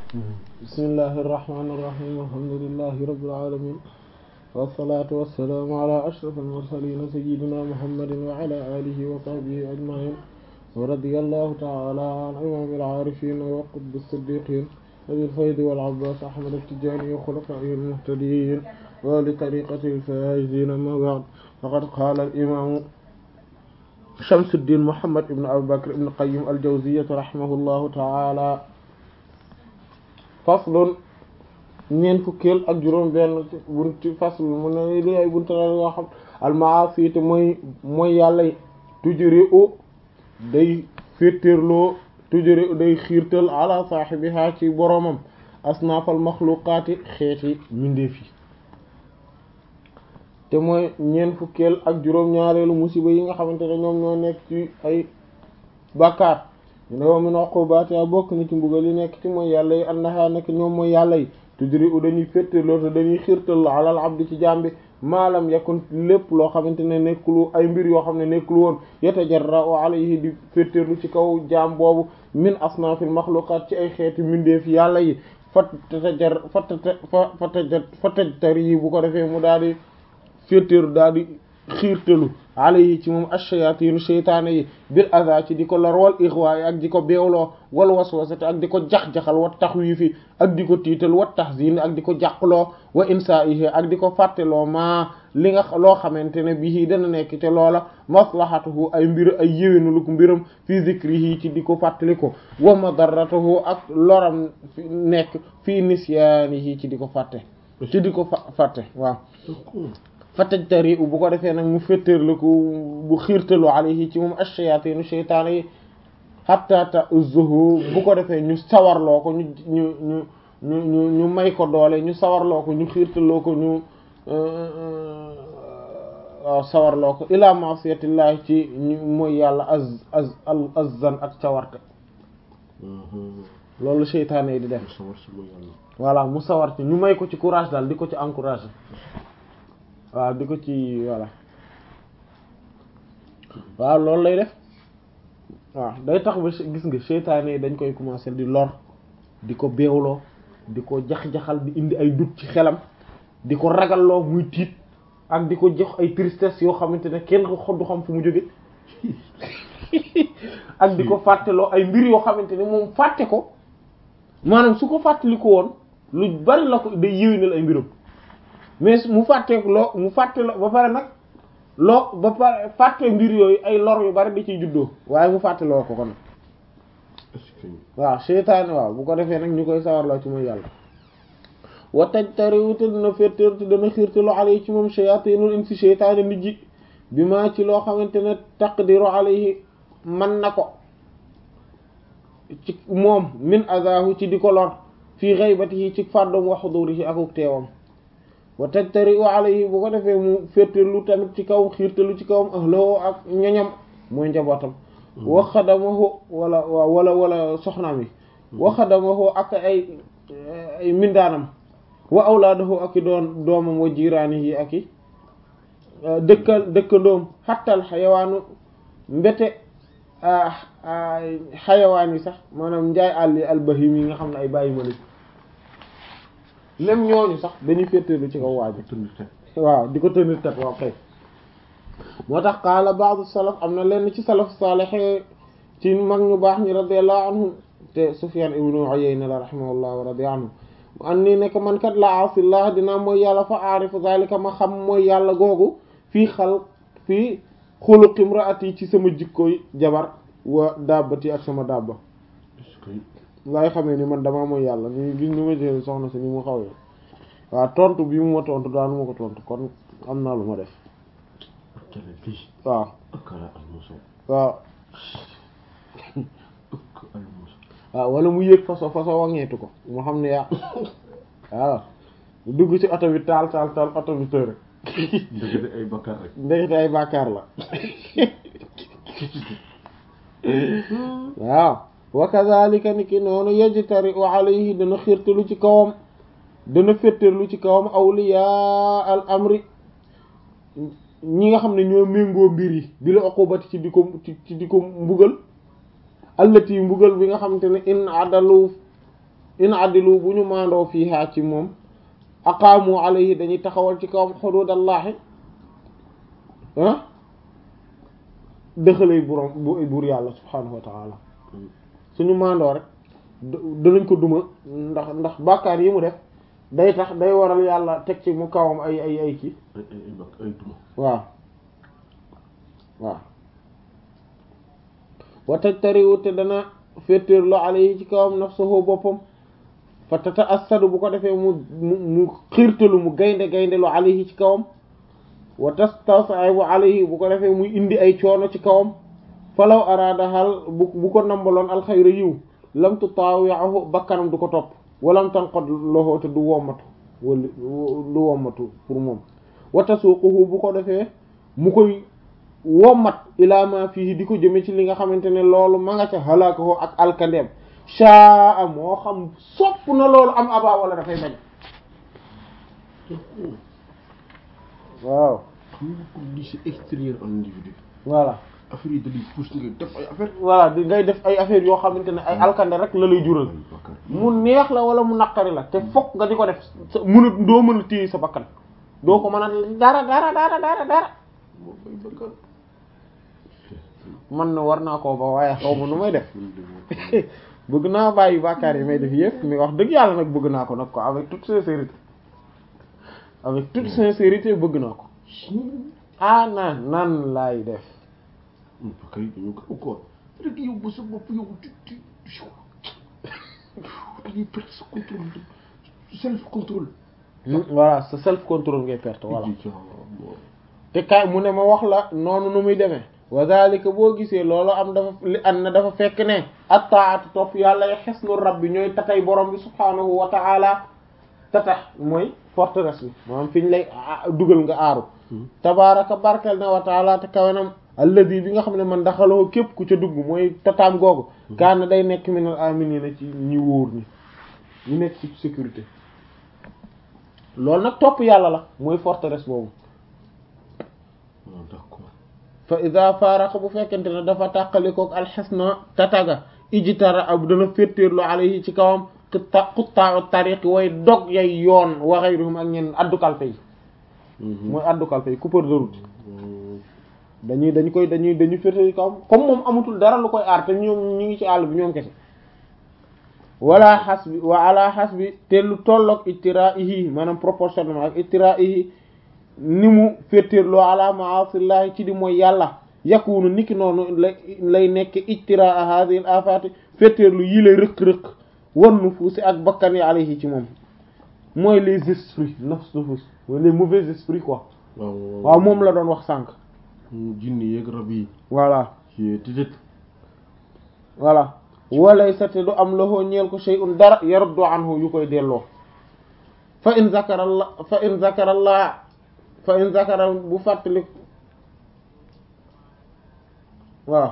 bismillahi irrahmani irrahim alhamdulilahi rabbil alamin wassalatu wassalaamu ala ashraf almursalin sayidina muhammadin wa ala alihi wa sahbihi ajmain wa radiyallahu ta'ala an imam al-arifin wa qutb as-siddiqin abi al-fayd wal abbas ahmad at-tijani wa khulafaihi al-muhtadin wa li tariqati al-faizin amma ba'd faqad qala al-imam Shamsuddin Muhammad ibn Abi Bakr ibn Qayyim al-Jawziyyah rahimahullahu ta'ala faslun ñeent fukkeel ak juróom benn bunti fasl mu ne li ay bunta la yoo xam al-ma'asi te mooy mooy yàlla tujri u day féetéerloo tujri u day xiirtal ala saahibiha ci boroomam asnaafal maxluqaati xeeti mindeef yi te mooy ñeent fukkeel ak juróom ñaareelu musiba yi nga xamante ne ñoom ñoo nekk ci ay bàkkaar ñu ne wa min uqubaati bokk na ci mbugal yi nekk ci mooy yàlla yi annaha nekk ñoom mooy yàlla yi tudri u dañuy féttaloo te dañuy xiirtal alal abdi ci jàmbi maalam yakun lépp loo xamante ne nekkulu ay mbir yoo xam ne nekkul woon yatajarra'u alayhi di féttarlu ci kaw jaam boobu min asnaafil maxluqaat ci ay xeeti mbindeef yàlla yi fat tajar fatata fa fataja fatajtari yi bu ko defee mu daal di féetéeru daal di xiirtalu alayhi ci moom ash-shayaatiinu seytaane yi bil aza ci di ko lor wal ixwaay ak di ko beewloo wal waswasati ak di ko jax-jaxal wa taxwiifi ak di ko tiital wa tahzin ak di ko jàqloo wa insaa'ihi ak di ko fàtteloo maa li nga loo xamante ne bii dana nekk te loola maslahatuhu ay mbir ay yéwénulu ko mbiram fi zikrihi ci di ko fàttali ko wa madarratuhu ak loram nekk fi nisyaanihi ci di ko fàtte ci di ko fàtte waaw fatajtari bu ko defee nag mu féttéerlu ko bu xiirtalu alayhi ci moom ash-shayaatinu sheytaane yi hatta ta'uzzuhu bu ko defee ñu sawarloo ko ñu ñu ñu ñu ñu ñu may ko doole ñu sawarloo ko ñu xiirtaloo ko ñu waaw sawarloo ko ila ma'siyatillahi ci ñu mooy yàlla az az azzan ak cawarte loolu sheytaane yi di def voilà mu sawar ci ñu may ko ci courage daal di ko ci encourager waaw di ko ci voilà waaw loolu lay def waaw day tax ba gis nga seytaane yi dañ koy commencer di lor di ko beewloo di ko jax-jaxal di indi ay doute ci xelam di ko ragalloo muy tiit ak di ko jox ay tristesse yoo xamante ne kenn du xam fu mu jóge ak di ko fàtteloo ay mbir yoo xamante ne moom fàtte ko maanaam su ko fàttali ko woon lu bari la ko day yéwénal ay mbiram mais mu fàtte loo mu fàtte loo ba pare nag loo ba pare fàtte mbir yooyu ay lor yu bari di ciy juddoo waaye mu fàtte loo ko kon waaw seytaane waaw bu ko defee nag ñu koy sawarloo ci mooy yàlla wa tajtariwute dina féttéerte dana xiirtalo alayhi ci moom shayatinul insi seytaane nit ji bi maa ci loo xamante ne taqdiru alayhi man na ko ci moom min azahu ci di ko lor fii ghaibatihi ci fàddoom wa hudurihi akuk teewam wa tajtari u alayhi bu ko defee mu féttéerlu tamit ci kaw xiirtalu ci kawam ahloo ak ñoñam mooy njabootam wa xadamahu wala wala wala soxnaam yi wa xadamahu ak ay ay mindaanam wa awlaadahu ak i doon doomam wa jiraani yi ak i dëkkal dëkkandoom xattal xayawaanu mbete xayawaan yi sax maanaam njaay àll yi albahim yi nga xam ne ay bàyyi ma même ñooñu sax dañuy féeteerlu ci kaw waaju waaw di ko tënir tat waaw kay moo tax qaala ba'du salaf am na lenn ci salaf salih ci mag ñu baax ñi radiyallahu anhum te Sufyan ibnu Uyayna la rahimahullah wa radiya anhu an nii nekk man kat la asillah dinaa mooy yàlla fa aarifu zalika ma xam mooy yàlla googu fii xal fii xuluqi imraati ci sama jikkoy jabar wa dabbati ak sama dabba laay xamee ni man damaa mooy yàlla ni gis ni ma jël soxna si ni mu xawee waaw tontu bi mu ma tontu daanu ma ko tontu kon am naa lu ma def waaw waaw waaw wala mu yëg façon façon waŋeetu ko mu xam ne yaa waaw dugg ci oto bi taal taal taal oto bi tër ndekete ay bakkaar rek ndekete ay bàkkaar la waaw wa kadhalika ni ki noonu yajtari wa alayhi dana xirtalu ci kawam dana féttarlu ci kawam awliya al amri ñi nga xam ne ñoo méngoo mbir yi bi la uqubati ci di ko ci di ko mbugal allati mbugal bi nga xamante ne in adalu in addilu bu ñu maandoo fiihaa ci moom aqaamu alayhi dañuy taxawal ci kawam xuduudallahi ah dëxalay burom bu buur yàlla subhaanahu wa taala suñu maandoo rek danañ ko duma ndax ndax bàkkaar yi mu def day tax day waral yàlla teg ci mu kawam ay ay ay kii ay ay ay bak ay duma waaw waaw wataj tariwu te dana féetéerlu alayhi ci kawam nafsuhu boppam fa tata assadu bu ko defee mu mu mu xiirtalu mu gaynde gayndelu alayhi ci kawam wa tastasaibu alayhi bu ko defee muy indi ay coono ci kawam falaw araada xal bu bu ko nambaloon alxayra yiw lam tutaawi'ahu bakkanam du ko topp walam tanqad lahu te du wommatu wala du wommatu pour moom wa tasuuquhu bu ko defee mu koy wommat ilaa ma fii di ko jëme ci li nga xamante ne loolu ma nga ca halaakahu ak alkandeem shaa moo xam sopp na loolu am aba wala dafay bañ waaw xam nga ko lii c'est extérieur à l'individu voilà affaire yi da lay pousse nga def ay affaire voilà di ngay def ay affaires yoo xamante ne ay alkande rek la lay jural ay bakkaar mu neex la wala mu naqari la te fokk nga di ko def sa mënut doo mën a téye sa bakkan doo ko mën a dara dara dara dara dara moo ay bakkaar man na war naa koo ba waaye xaw ma nu may def bëgg naa bàyyi bàkkaar yi may def yëpp mais wax dëgg yàlla nag bëgg naa ko nag ko avec toute sincérité avec toute sincérité bëgg naa ko ah naan naan laay def bakkaar yi dañoo gaaw quoi rek yow ba sa bopp yow tu tu da ngay perte sa contrôle self contrôle voilà sa self contrôle ngay perte voilà voilà te kay mu ne ma wax la noonu nu muy demee wa zalika boo gisee loolu am dafa li an na dafa fekk ne attaatu topp yàlla ya xesnu rabbi ñooy tatay borom bi subhaanahu wa ta'ala tatax mooy forteresse bi maanaam fi ñu lay dugal nga aaru tabaraka barkel na wa ta'ala te kawenam alladi bi nga xam ne man daxaloo képp ku ca dugg mooy tataam googu kaana day nekk minal aminina ci ñi wóor ñi ñu nekk ci sécurité loolu nag topp yàlla la mooy forteresse boobu waaw d'accord fa ida faaraqa bu fekkente ne dafa tàqalikook alxesna tataga ijitara ab dana féttéerlu alayhi ci kawam xutta xuttaau tariqi way dog yay yoon wa ghayruhum ak ñenn addukalpe yi mooy addukalpe yi coupeur de route dañuy dañu koy dañuy dañuy féttéerlu kawam comme moom amatul dara lu koy aar te ñoom ñu ngi ci àll bi ñoom kese wala xas bi wa ala xas bi te lu tolloog ittiraihi maanaam proportionnellement ak ittiraihi ni mu féttéerloo ala maasillahi ci di mooy yàlla yakunu niki noonu lay lay nekk ijtiraa hadhihi al afati féttéerlu yi lay rëq-rëq wan nufuusi ak bakkan yi alayhi ci moom mooy les esprits nafs nufus mooy les mauvais esprits quoi waaw waaw moom la doon wax sànq jinni yeeg rab yi voilà ci titit voilà walay sa te du am loxoo ñeel ko shay'un dara yaruddu anhu yu koy delloo fa in zakara allah fa in zakara allah fa in zakara bu fàttali waaw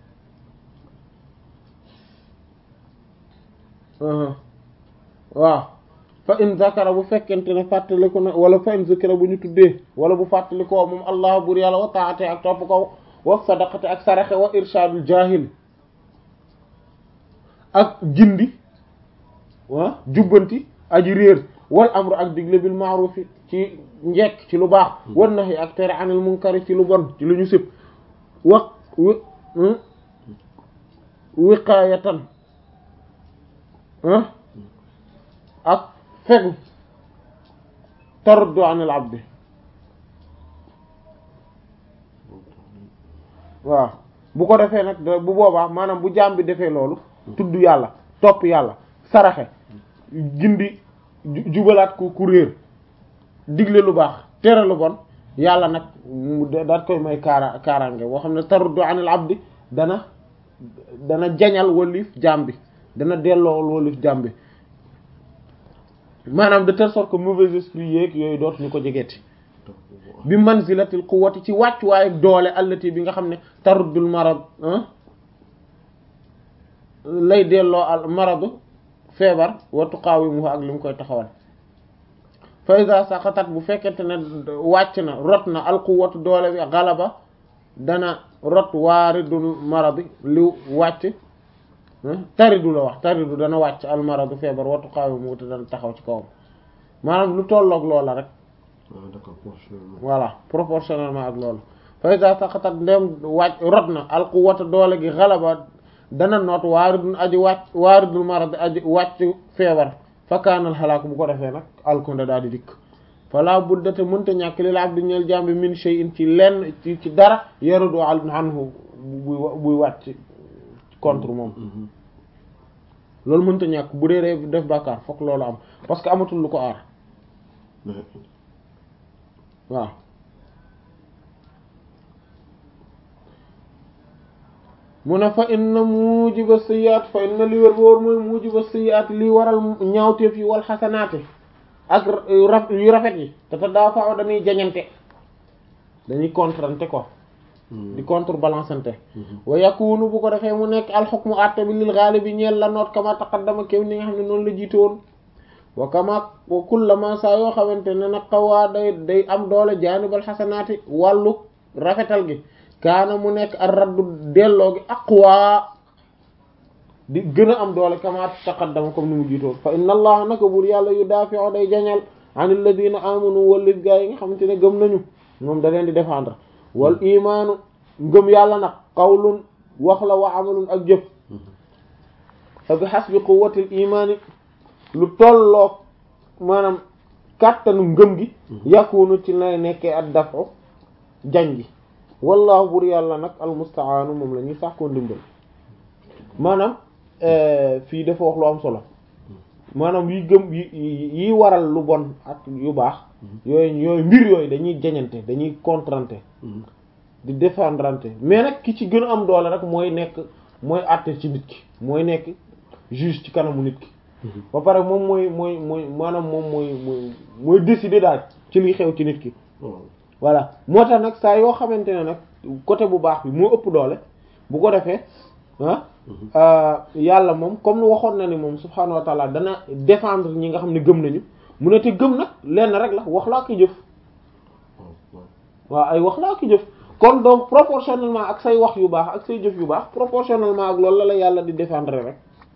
waaw fa in zakara bu fekkente ne fàttaliku na wala fa in zakara bu ñu tuddee wala bu fàttalikoo moom allah bur yàlla wa taate ak topp ko wa sadaqate ak saraxe wa irshadul jahil ak gindi wa jubbanti aji réer wal amru ak digle bil ma'ruf ci njekk ci lu baax wan nahi ak tere anil munkari ci lu bon ci lu ñu sib wa wi wiqaayatan ak fegu taruddu anil abdi waaw bu ko defee nag bu boobaa maanaam bu jaam bi defee loolu tudd yàlla topp yàlla saraxe gindi jubalaat ku ku réer digle lu baax tere lu bon yàlla nag mu daat koy may kaara kaaraange boo xam ne taruddu anil abdi dana dana jañal walif jaam bi dana delloo walif jaam bi maanaam de telle sorte que mauvais esprit yeeg yooyu dootuñu ko jegeeti bi manzilatil quwwati ci wàcc waaye doole allati bi nga xam ne taruddul marad lay delloo al maradu feebar wa tuqawimuhu ak li mu koy taxawal fa iza saqatat bu fekkente ne wàcc na rot na al quwwatu doole bi galaba dana rot waaridul maradi li wàcc taridu la wax taridu dana wàcc almaradu feebar wattu xaawi mu te dana taxaw ci kawam maanaam lu tolloog loola rek ah d'accord proportionnellement. voilà proportionnellement ak loolu fa iza saqatat ndem wàcc rot na alquwwata doole gi xalaba dana noot waaridun aji wàcc waaridul marad aji wàcc feebar fa kaanal xalaak bu ko defee nag alkonde daal di dikk fala buddate mënta ñàkk lil abdi ñeel jàmbi min shay'in ci lenn ci ci dara yarudu anhu buy buy wàcc contre moom loolu mënta ñàkk bu dee def bàkkaar fokk loolu am parce que amatul lu ko aar waaw mu ne fa inna mujiba sayyi'at fa inna li wér boor mooy mujiba sayyi'at li waral ñaawteef yi wal xasanaate ak yu rafet yi te te daa faaw dañuy jañante dañuy contrante ko di contrebalancante wa yakunu bu ko defee mu nekk alxukmu atte bi lil ghalibi ñeel la noot kama taqaddama kéw ni nga xam ne noonu la jiite woon wa kama wa kullama saa yoo xamante ne nag xawaa day day am doole jaanibal xasanaati wàllu rafetal gi kaana mu nekk ar raddu delloo gi aqwa di gën a am doole kama taqaddama comme ni mu jiitoon fa inna allaha naka bur yàlla yu daafi'u day jañal an alladina amanu wallis gaa yi nga xamante ne gëm nañu moom da leen di défendre wal imaanu ngëm yàlla nag qawlun wax la wa amalun ak jëf fa bi hasbi quwwatil imaani lu tolloog maanaam kàttanu ngëm gi yakunu ci lay nekkee ak dafu jañ gi wallahu bur yàlla nag almustaanu moom la ñuy sàkkoo ndimbal maanaam fii dafa wax lu am solo maanaam yi gëm yi yi waral lu bon ak yu baax yooyu yooyu mbir yooyu dañuy jañante dañuy contrante di défendrante mais nag ki ci gën a am doole rek mooy nekk mooy àtte ci nit ki mooy nekk juge ci kanamu nit ki ba pare moom mooy mooy mooy maanaam moom mooy mooy mooy décider daal ci liy xew ci nit ki voilà moo tax nag saa yoo xamante ne nag côté bu baax bi moo ëpp doole bu ko defee ah yàlla moom comme waxoon na ni moom subhaanahu wa taala dana défendre ñi nga xam ne gëm nañu mu ne te gëm nag lenn rek la wax laa ko jëf waaw ay wax laa ko jëf kon donc proportionnellement ak say wax yu baax ak say jëf yu baax proportionnellement ak loolu la la yàlla di défendre rek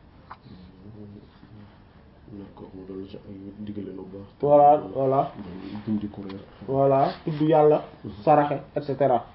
voilà voilà voilà tudd yàlla saraxe et cetera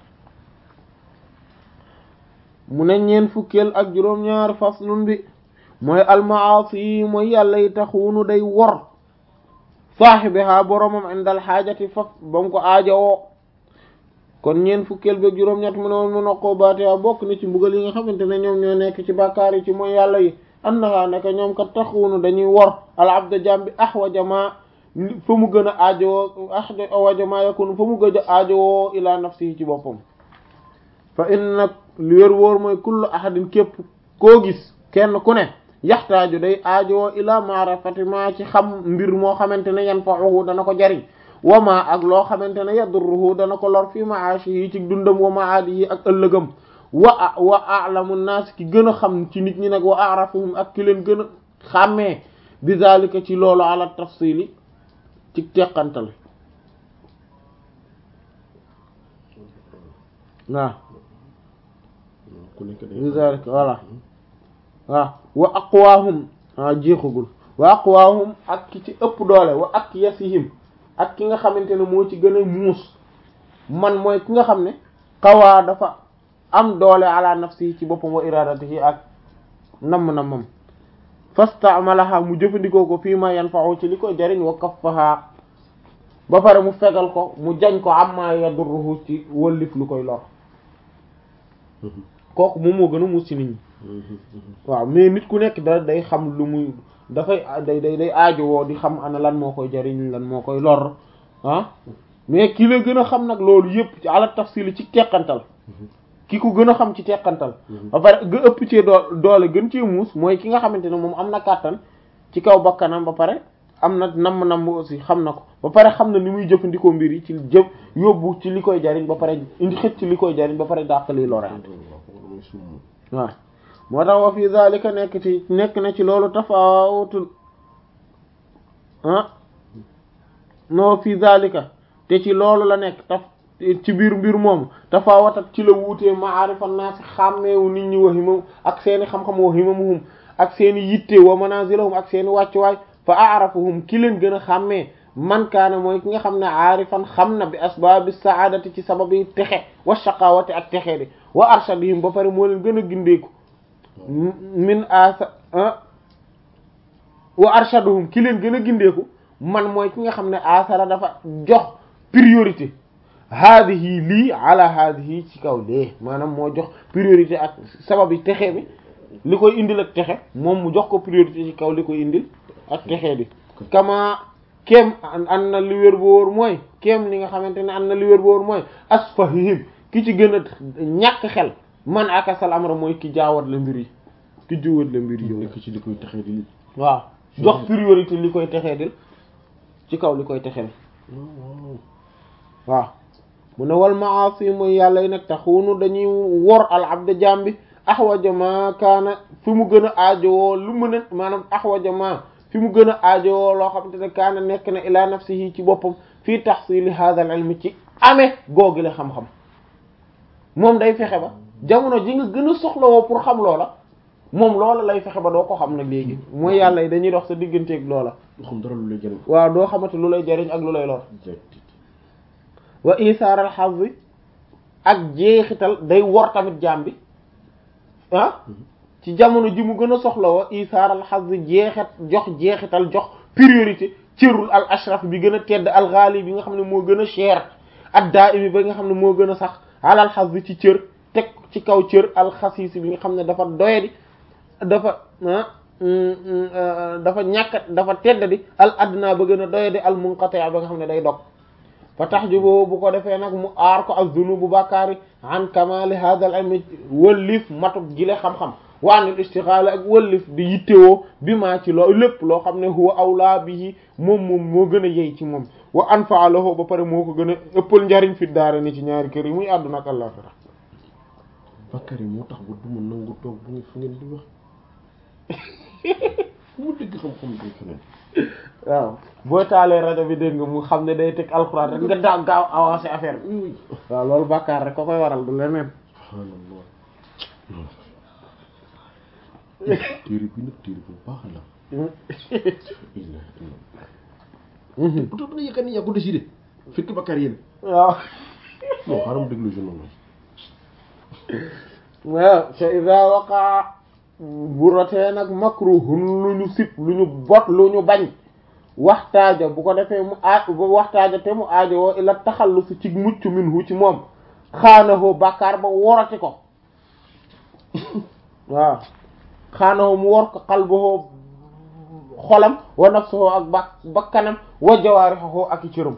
mu ne ñeen fukkeel ak juróom-ñaar faslun bi mooy almaasi yi mooy yàlla yi taxuunu day wor saaxibiha boromam indal xaajati faf ba mu ko aajowoo kon ñeen fukkeel bi ak juróom-ñett mu ne woon mu noqoo baatiha bokk na ci mbugal yi nga xamante ne ñoom ñoo nekk ci bàkkaar yi ci mooy yàlla yi annaha naka ñoom kat taxuunu dañuy wor al abda jàmbi ahwaja ma fa mu gën a aajowoo ahwaja ma yakunu fa mu gën a aajowoo ila nafsihi ci boppam fa inna lu wér wóor mooy kullu ahadin képp koo gis kenn ku ne yaxtaaju day aajowoo ila maarifati ma ci xam mbir moo xamante ne yanfa'uhu dana ko jariñ wa ma ak loo xamante ne yadurruhu dana ko lor fi ma'ashihi ci dundam wa ma'adihi ak ëllëgam wa wa a'lamu naas ki gën a xam ci nit ñi nag wa a'rafuhum ak ki leen gën a xàmmee bi zalika ci loolu ala tafsili ci teqantal waaw bi zalika voilà waaw wa aqwaahum waaw jeexagul wa aqwaahum ak ki ci ëpp doole wa ak yasihim ak ki nga xamante ne moo ci gën a muus man mooy ki nga xam ne xawaa dafa am doole ala nafsi ci boppam wa iradatihi ak namm-nammam fastamalaha mu jëfandikoo ko fii ma yanfa'u ci li koy jariñ wa kaffaha ba pare mu fegal ko mu jañ ko amma yadurruhu ci wëllif lu koy lor kooku moom moo gën a muus ci nit ñi waaw mais nit ku nekk da day xam lu muy dafay day day day aajowoo di xam ana lan moo koy jariñ lan moo koy lor ah mais ki la gën a xam nag loolu yëpp ci ala tafsil ci teqantal ki ko gën a xam ci teqantal ba pare ga ëpp cee doo doole gën cee muus mooy ki nga xamante ne moom am na kàttan ci kaw bakkanam ba pare am na namm-namm aussi xam na ko ba pare xam na ni muy jëfandikoo mbir yi ci jëf yóbbu ci li koy jariñ ba pare indi xëcc ci li koy jariñ ba pare dàq liy loraat waaw moo tax wa fi zalika nekk ci nekk na ci loolu tafawutul ah no fi zalika te ci loolu la nekk taf ci biir mbir moom tafawatat ci la wuutee maarifa naasi xàmmeewu nit ñi wa himam ak seeni xam-xam wa himamuhum ak seeni yitte wa manazilahum ak seeni wàccuwaay fa aarafuhum ki leen gën a xàmmee man kaana mooy ki nga xam ne aarifan xam na bi asbaabi saadati ci sabab yi texe wa shaqawati ak texe di wa arshadihim ba pare moo leen gën a gindeeku min asa wa arshaduhum ki leen gën a gindeeku man mooy ki nga xam ne asara dafa jox priorité haadihi lii ala haadihi ci kaw lee maanaam moo jox priorité ak sabab yi texe bi li koy indil ak texe moom mu jox ko priorité ci kaw li koy indil ak texe bi kama kem an na li wér bu wóor mooy kem li nga xamante ne an na li wér bu wóor mooy asfahihim ki ci gën a ñàkk xel man akasal amra mooy ki jaawat la mbir yi ki juwat la mbir yi nekk ci li koy taxee di li waaw jox priorité li koy texee dil ci kaw li koy texee waaw mu ne wal maasi mooy yàlla yi nag taxunu dañuy wor al abda jaam bi axwaja ma kaana fi mu gën a aajowoo lu mën a maanaam axwaja ma fi mu gën a aajowoo loo xamante ne kaana nekk na ila nafsihi ci boppam fii tahsili hadha al ilmi ci amee googu la xam-xam moom day fexe ba jamono ji nga gën a soxlawoo pour xam loola moom loola lay fexe ba doo ko xam nag léegi mooy yàlla yi dañuy dox sa digganteeg loola nga xam dara lu lay jëriñ waaw doo xamante lu lay jariñ ak lu lay lor wa isaar al hazzi ak jeexital day wor tamit jaam bi ah ci jamono ji mu gën a soxla wa isaar al hazzi jeexit jox jeexital jox priorité cërul al ashraf bi gën a tedd al ghali bi nga xam ne moo gën a cher ad daimi ba nga xam ne moo gën a sax alal hazzi ci cër teg ci kaw cër al xasiis bi nga xam ne dafa doyadi dafa dafa ñàkk dafa tedd di al adna ba gën a doyadi al munqati ba nga xam ne day dog fa tahjubu bu ko defee nag mu aar ko ak zunubu bàkkaari an kamali hadha al ilmi wëllif matuk gile xam-xam wa anil istighal ak wëllif di yittewoo bi maa ci loo lépp loo xam ne huwa awla bihi moom moom moo gën a yey ci moom wa anfa lahu ba pare moo ko gën a ëppal njariñ fi daara ni ci ñaari kër yi muy àdduna ak àllaxira bàkkaar yi moo tax ba du ma nangu toog bu ngeen fu ngeen di wax fu mu dëgg xam-xam day feneen waaw boo taalee rajo bi dégg nga mu xam ne day teg alxuraan rek nga daa gaaw avancé affaire bi waaw loolu bàkkaar rek ko koy waral du leneen subhaanallah téere bi nag téere bu baax la bu tax dana yëkkat ni yaa ko décidé fekk bàkkaar yéen waaw non xaaral mu déglu journal waaw fa ida waqa bu rotee nag makruhun lu ñu sib lu ñu bot lu ñu bañ waxtaaja bu ko defee mu aaj waxtaaja te mu aajo woo ila taxallusi ci mucc minhu ci moom xaanahoo bàkkaar ba worati ko waaw xaanahoo mu wor ko xalbahoo xolam wa nafsuhoo ak ba bakkanam wa jawaarihoo ak i cëram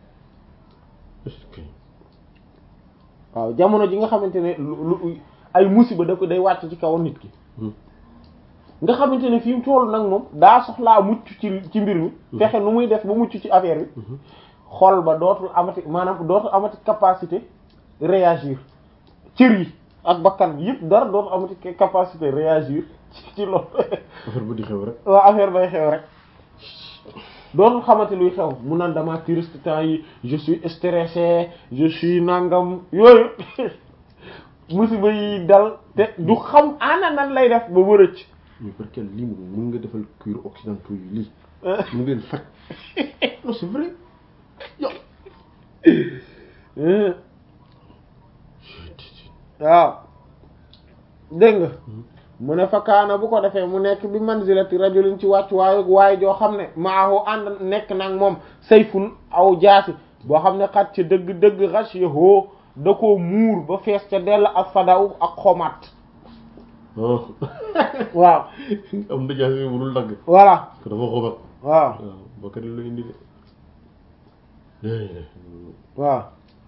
waaw jamono ji nga xamante ne lu lu ay musiba da ko day wàcc ci kaw nit ki nga xamante ne fi mu toll nag moom daa soxlaa mucc ci ci mbir mi fexe nu muy def ba mucc ci affaire bi xol ba dootul amati maanaam dootul amati capacité réagir cër yi ak bakkan bi yëpp dara dootul amati capacité réagir ci loolu affaire ba di xew rek waaw affaire bay xew rek dootul xamante luy xew mu naan dama triste temps yi je suis stressé je suis nangam yooyu musiba yi dal te du xam ana nan lay def ba wërëc mais par quel lii moom mën nga defal cure occidentaux yi lii mën ngeen faj non c'est vrai yow waaw dégg nga mu ne fakkaana bu ko defee mu nekk bi manzilati rajulin ci wàccu waayu waaye joo xam ne maahu ànd nekk nag moom sayfun aw jaasi boo xam ne xat ci dëgg-dëgg xas yahoo da koo muur ba fees ca dell ak fadaw ak xomaat waaw am na jaasi yi mënul dagg voilà ko dafa xobat waaw waaw bakkat lu indi de waaw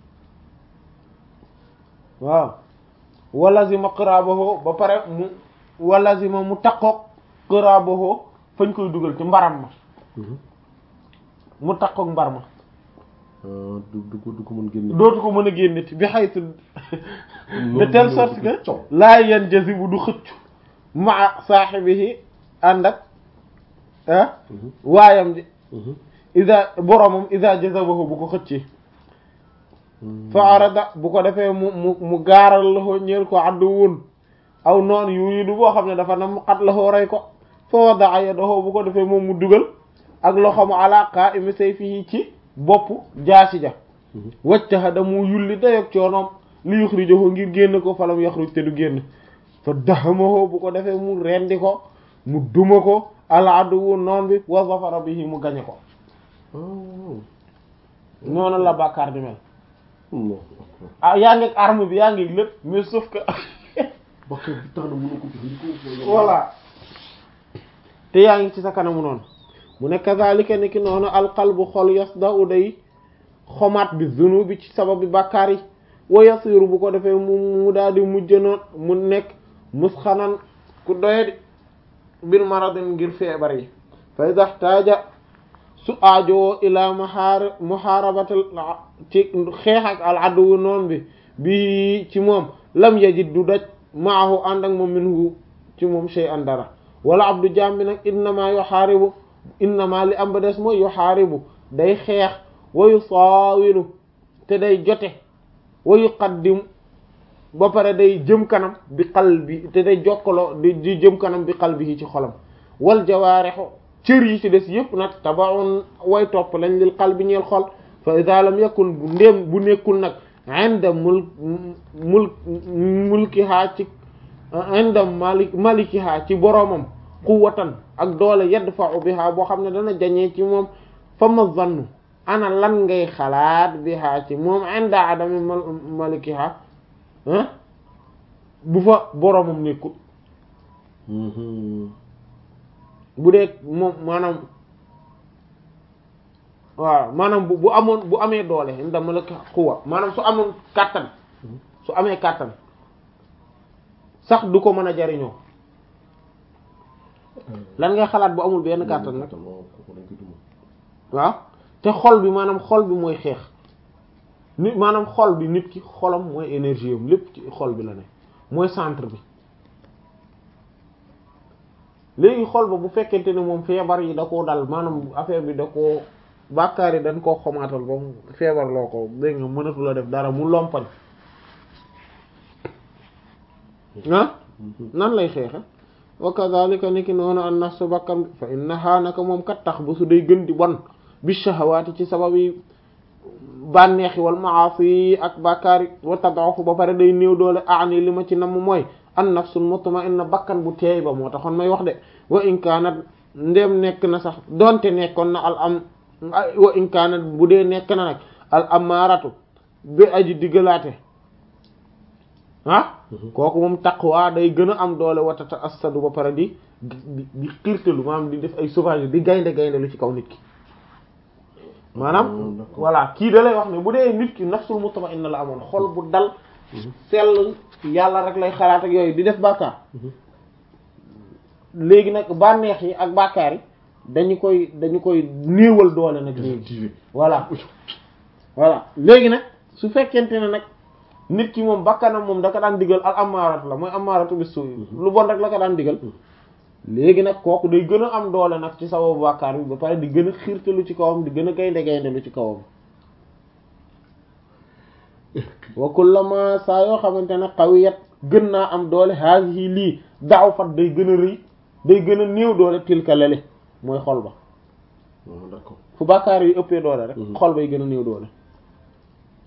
waaw walazima qirabahu ba pare mu walazima mu takkook qirabahu fañ koy dugal ci mbaram ma mu takkook mbar ma du du ko du ko mën génne dootu ko mën a génneti bi xaytu de telle sorte que laa yan jazibu du xëccu maa saahibihi ànd ak ah waayam ji ida boromam ida jazabahu bu ko xëccee fa arada bu ko defee mu mu mu gaaral loxo ñeel ko addu wun aw noon yuridu boo xam ne dafa nam xat loxo rey ko fa wada'a yadahu bu ko defee moom mu dugal ak loxo mu ala qa'imi sayfihi ci bopp jaasi ja wajtahada mu yulli dayog coonoom li yuxrijahu ngir génn ko falam yaxruj te du génn fa dahamahu bu ko defee mu rendi ko mu duma ko al aduwu noon bi wa zafara bihi mu gañe ko noonu la bàkkaar di mel ah yaa ngi ak arme bi yaa ngi lépp mais sauf que bàkkaar bi tax na mënu ko jëfandikoo voilà te yaa ngi ci sa kanamu noonu mu ne kazalika ni ki noonu alqalbu xol yasda'u day xomaat bi zunubi ci sabab bi bàkkaar yi wa yasiru bu ko defee mu mu daal di mujj noon mu nekk musxanan ku doyadi bil maradin ngir feebar yi fa iza ihtaja su aajowoo ila muhaar muhaarabatal ci xeex ak al aduwu noon bi bi ci moom lam yajid du daj maahu ànd ak moom minhu ci moom shay'an dara wala abdu jaam bi nag innama yuhaaribu innama li am ba des mooy yuhaaribu day xeex wa yusaawilu te day jote wa yuqaddim ba pare day jëm kanam bi qalbi te day jokkaloo di di jëm kanam bi qalbi ci xolam wal jawaarixu cër yi ci des yëpp nag tabaun way topp lañ lil qalbi ñeel xol fa idha lam yakun bu ndéem bu nekkul nag inda mul mul mulkiha ci inda malik malikiha ci boroomam quwwatan ak doole yadfa'u biha boo xam ne dana jañee ci moom fa ma zannu ana lan ngay xalaat biha ci moom inda adami malikiha bu fa boroomam nekkul bu dee moom maanaam waaw maanaam bu bu amoon bu amee doole inda maliki quwwa maanaam su amoon kàttan su amee kàttan sax du ko mën a jariñoo lan ngay xalaat bu amul benn kàttan nag waaw te xol bi maanaam xol bi mooy xeex nit maanaam xol bi nit ki xolam mooy énergie am lépp ci xol bi la ne mooy centre bi léegi xol ba bu fekkente ne moom feebar yi da koo dal maanaam affaire bi da koo bàkkaar yi dañ koo xomaatal ba mu feebar loo ko dégg nga mënatu la def dara mu lompañ ah nan lay xeexe wa kadhalika ni ki noonu an nafsu bakkan fa innaha naka moom kat tax ba su day gën di bon bi shahawaati ci sabab yi bànneexi wal maasi yi ak bàkkaar yi wa tad'ufu ba pare day néew doole aani li ma ci namm mooy an nafsul mutma'inna bakkan bu teey ba moo taxoon may wax de wa in kaanat ndéem nekk na sax donte nekkoon na al am wa in kaanat bu dee nekk na nag al amaaratu bi aji diggalaate ah kooku moom taqwa day gën a am doole watata assadu ba pare di di di xiirtalu maanaam di def ay sauvage di gaynde gaynde lu ci kaw nit ki maanaam voilà kii da lay wax ne bu dee nit ki nafsul mutma'inna la amoon xol bu dal sell yàlla rek lay xalaat ak yooyu di def bàkkaar léegi nag bànneex yi ak bàkkaar yi dañu koy dañu koy néewal doole nag léegi voilà voilà léegi nag su fekkente ne nag nit ki moom bakkanam moom da ko daan digal al amaaratu la mooy amaaratu bis su lu bon rek la ko daan digal léegi nag kooku day gën a am doole nag ci sababu bàkkaar bi ba pare di gën a xiirtalu ci kawam di gën a gaynde gaynde lu ci kawam wa kullama saa yoo xamante ne qawiyat gën naa am doole haasihi lii daaw fat day gën a rëy day gën a néew doole tilka lele mooy xol ba d'accord fu bàkkaar yi ëppee doole rek xol bay gën a néew doole